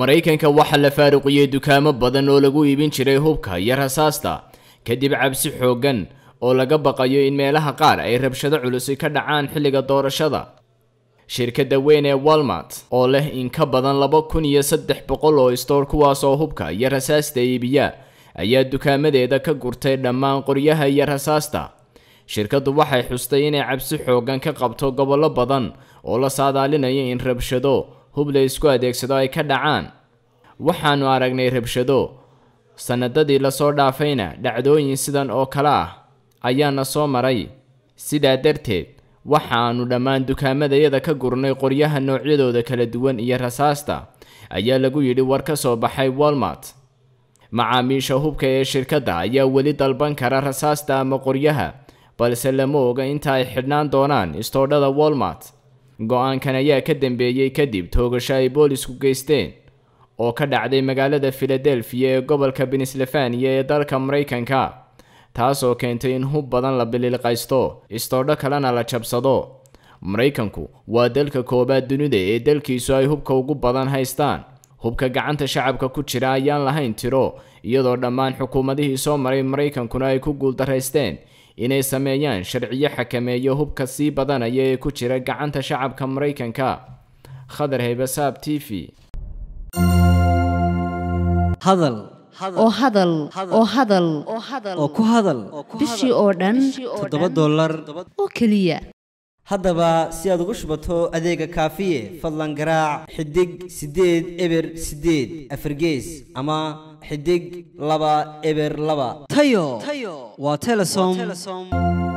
maraykanka waxaa la faaruqiyey dukaamo badan oo lagu iibin jiray hubka iyo rasaasta kadib cabsi xooggan oo laga baqayo in meelaha qaar ay rabshado culusi ka dhacaan xilliga doorashada shirkadda weyn ee walmart oo leh in ka badan laba kun iyo saddex boqol oo istoor kuwaas oo hubka iyo rasaasta iibiya ayaa dukaamadeeda ka gurtay dhammaan qoryaha iyo rasaasta shirkaddu waxay xustay inay cabsi xooggan ka qabto gobollo badan oo la saadaalinayo in rabshado hub la isku adeegsado ay ka dhacaan waxaannu aragnay rabshado sannadadii lasoo dhaafayna dhacdooyin sidan oo kale ah ayaana soo maray sidaa darteed waxaannu dhammaan dukaamadayada ka gurnay qoryaha noocyadooda kala duwan iyo rasaasta ayaa lagu yidhi war ka soo baxay walmart macaamiisha hubka ee shirkadda ayaa weli dalban kara rasaasta ama qoryaha balse lama oga inta ay xidhnaan doonaan istoodhada walmart go-aankan ayaa ka dambeeyey kadib toogasho ay boolisku geysteen oo ka dhacday magaalada filadelfiya ee gobolka pennsylvania ee dalka maraykanka taasoo keentay in hub badan la bililqaysto istoodho kalena la jabsado maraykanku waa dalka koowaad dunida ee dalkiisu ay hubka ugu badan haystaan hubka gacanta shacabka ku jira ayaan lahayn tiro iyadoo dhammaan xukuumadihii soo maray maraykankuna ay ku guuldaraysteen inay sameeyaan sharciyo xakameeyo hubka sii badanaya ee ku jira gacanta shacabka maraykanka khadar haybasaab t v hadal oo hadal oo hadal oo ku hadal bishii oo dhan toddoba dollar oo keliya haddaba si aad ugu shubato adeega kaafiye fadlan garaac xidig siddeed eber siddeed afargees ama xidig laba eber laba tayo waa telesom